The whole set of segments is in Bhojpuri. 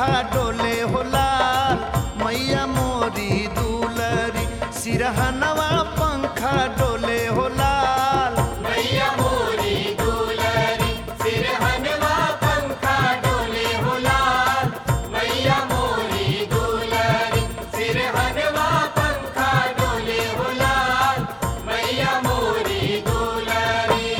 पंखा डोले हो लाल मैया मोरी दुलरी सिरहनवा पंखा डोले हो लाल मैया मोरी दुलरी सिरहनवा पंखा डोले हो लाल मैया मोरी दुलरी सिरहनवा पंखा डोले हो लाल मैया मोरी दुलरी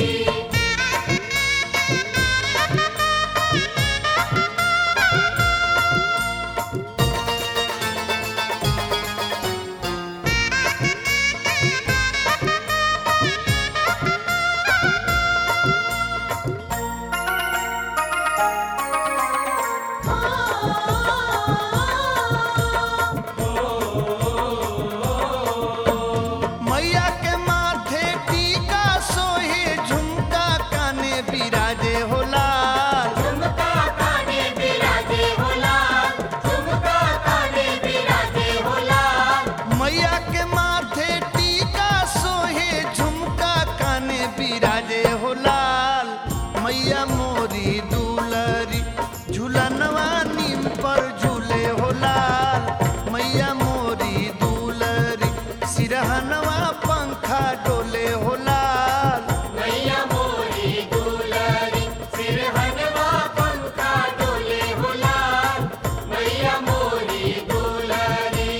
मैया के माथे टीका सोहे झुमका काने बिराजे हो लाल झुमका काने बिराजे हो लाल झुमका काने बिराजे हो लाल मैया के माथे टीका सोहे झुमका काने बिराजे हो लाल मैया मोरी दुलरी झूलनवा नीम पर झूले हो लाल मैया मोरी दुलरी सिरहनवा पंखा डोले हो लाल मैया मोरी दुलरी सिरहनवा पंखा डोले हो लाल मैया मोरी दुलरी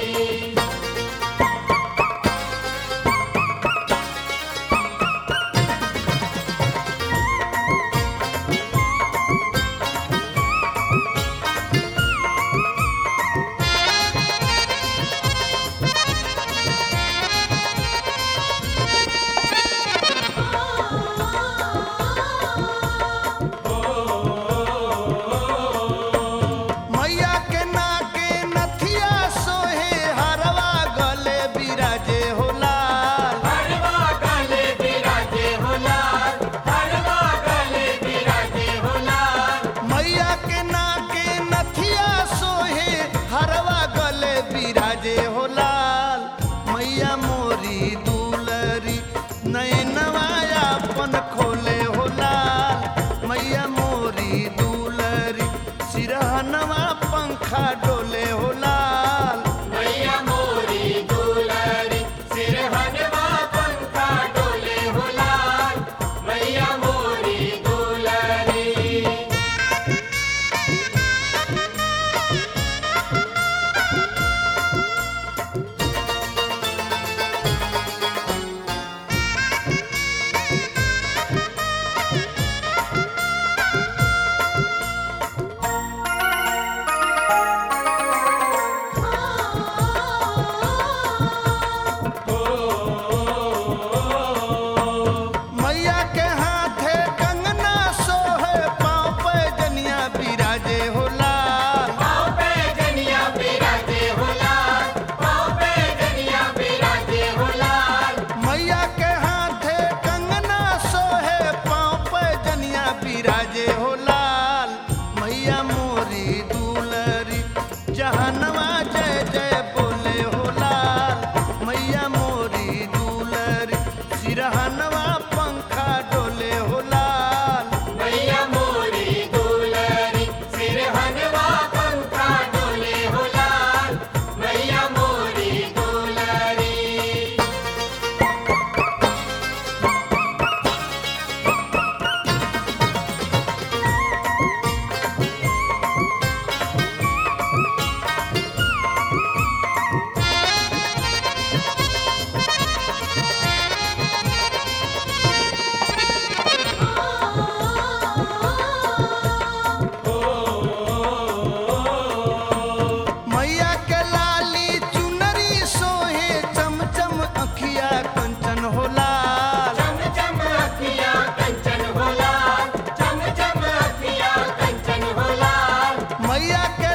मैया के नाके नथिया सोहे हरवा गले बिराजे हो लाल हरवा गले बिराजे हो लाल हरवा गले बिराजे हो लाल मैया के नाके नथिया सोहे हरवा गले बिराजे हो लाल मैया मोरी दुलरी नैनवा अपन खोले हो लाल मैया मोरी दुलरी सिरहनवा पंखा डोले हो लाल मैया मोरी दुलरी सिरहनवा पंखा डोले हो लाल मैया मोरी दुलरी मैया के हाथे कंगना सोहे पाँव पे जनिया बिराजे हो लाल पाँव पे जनिया बिराजे हो लाल पाँव पे जनिया बिराजे हो लाल मैया के हाथे कंगना सोहे पाँव पे जनिया बिराजे हो लाल मैया मोरी दुलरी जहनवा जय जय बोले हो लाल मैया मोरी दुलरी सिरहनवा पंखा डोले हो लाल मैया मोरी दुलरी सिरहनवा पंखा डोले हो लाल मैया मोरी दुलरी मैया के लाली चुनरी सोहे चमचम अखिया कंचन हो लाल चम चम अखियाँ कंचन हो लाल चम चम अखियाँ कंचन हो लाल मैया के